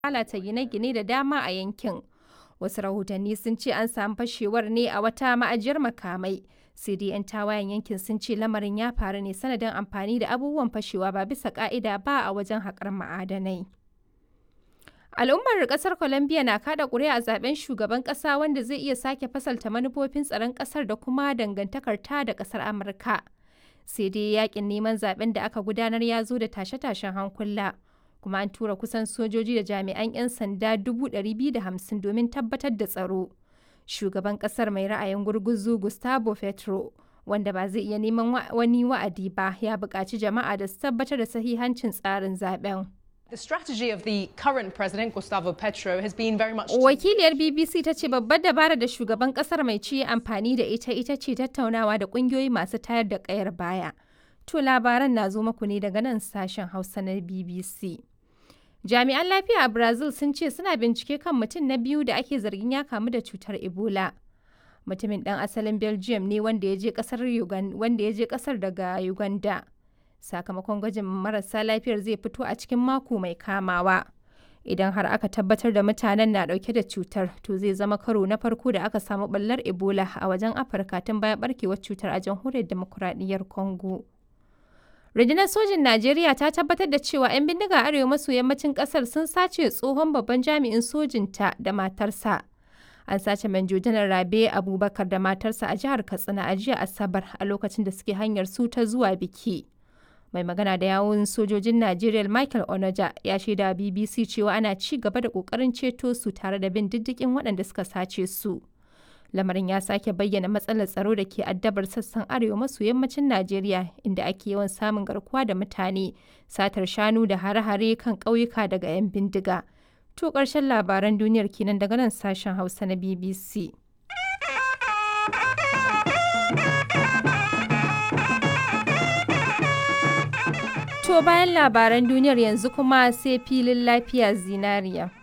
lalata gine-gine da dama a yankin. Wasu rahotanni sun ce an samu fashewar ne a wata ma'ajiyar makamai. Sai dai 'yan tawayen yankin sun ce lamarin ya faru ne sanadin amfani da abubuwan fashewa ba bisa ka'ida ba a wajen haƙar ma'adanai. Al'ummar ƙasar Colombia na kada ƙuri'a a zaben shugaban ƙasa wanda zai iya sake fasalta manufofin tsaron ƙasar da kuma dangantakar ta da ƙasar Amurka. Sai dai yakin neman zaben da aka gudanar ya zo da tashe-tashen hankula. Kuma an tura kusan sojoji da jami'an 'yan sanda 250 domin tabbatar da tsaro. Shugaban ƙasar mai ra'ayin gurguzu Gustavo Petro, wanda ba zai iya neman wani wa'adi ba, ya buƙaci jama'a da su tabbatar da sahihancin tsarin zaben. The strategy of the current president, Gustavo Petro, has been very much. Wakiliyar BBC ta ce babbar dabara da shugaban kasar mai ci amfani da ita ita ce tattaunawa da kungiyoyi masu tayar da kayar baya. To labaran na zo muku ne daga nan sashen Hausa na BBC. Jami'an lafiya a Brazil sun ce suna bincike kan mutum na biyu da ake zargin ya kamu da cutar Ebola. Mutumin ɗan asalin Belgium ne wanda ya je ƙasar daga Uganda. sakamakon gwajin marasa lafiyar zai fito a cikin mako mai kamawa idan har aka tabbatar da mutanen na dauke da cutar to zai zama karo na farko da aka samu ballar ebola a wajen afirka tun bayan barkewar cutar a jamhuriyar demokuraɗiyyar congo rundunar sojin najeriya ta tabbatar da cewa 'yan bindiga arewa maso yammacin kasar sun sace tsohon babban jami'in sojinta da matarsa an sace manjo janar rabe abubakar da matarsa a jihar katsina a jiya asabar a lokacin da suke hanyar su ta zuwa biki mai magana da yawun sojojin Najeriya Michael Onoja ya shaida BBC cewa ana ci gaba da kokarin ceto su tare da bin diddigin waɗanda suka sace su. Lamarin ya sake bayyana matsalar tsaro da ke addabar sassan arewa maso yammacin Najeriya inda ake yawan samun garkuwa da mutane, satar shanu da hare-hare kan ƙauyuka daga 'yan bindiga. To ƙarshen labaran duniyar kenan daga nan sashen Hausa na BBC. To bayan labaran duniyar yanzu kuma sai filin lafiya zinariya.